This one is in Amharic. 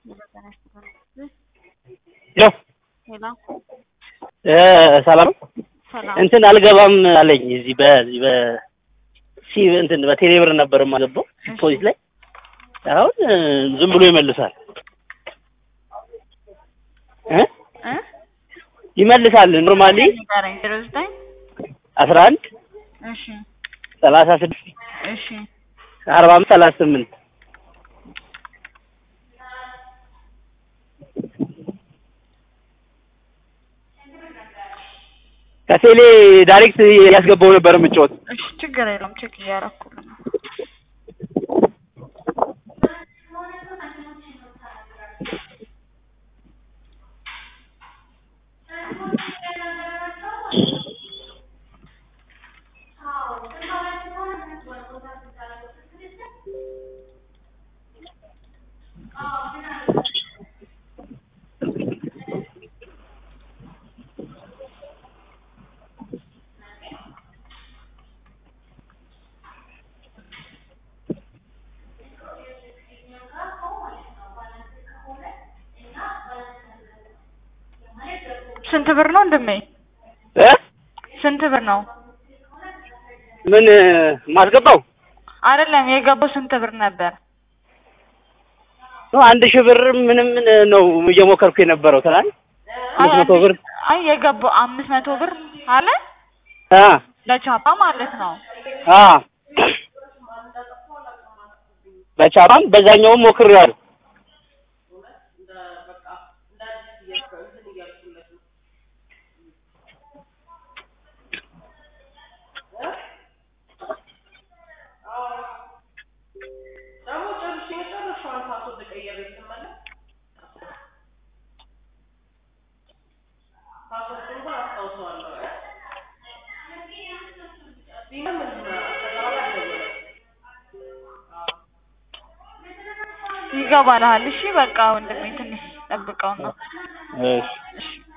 ሄሎ ሄሎ እ ሰላም ነው? ሰላም እንትን አልገባም አለኝ እዚህ በዚህ በ ሲ እንትን በቴሌ ብር ነበር የማገባው ፖሊስ ላይ አሁን እ ዝም ብሎ ይመልሳል እ እ ይመልሳል ኖርማሊ ንገረኝ ዜሮ ዘጠኝ አስራ አንድ እሺ ሰላሳ ስድስት እሺ አርባ አምስት ሰላሳ ስምንት ከቴሌ ዳይሬክት ያስገባው ነበር የምጫወት እሺ ችግር የለውም ቼክ እያደረኩልህ ነው ስንት ብር ነው እንደሜ እ ስንት ብር ነው ምን ማስገባው አይደለም የገባው ስንት ብር ነበር ነው አንድ ሺህ ብር ምንም ነው እየሞከርኩ የነበረው ትናንት አምስት መቶ ብር አይ የገባው አምስት መቶ ብር አለ አ ለቻፓ ማለት ነው አ በቻፓም በዛኛውም ሞክሬዋለሁ ይገባልሃል እሺ በቃ ወንድሜ ትንሽ ጠብቀው ነው እሺ እሺ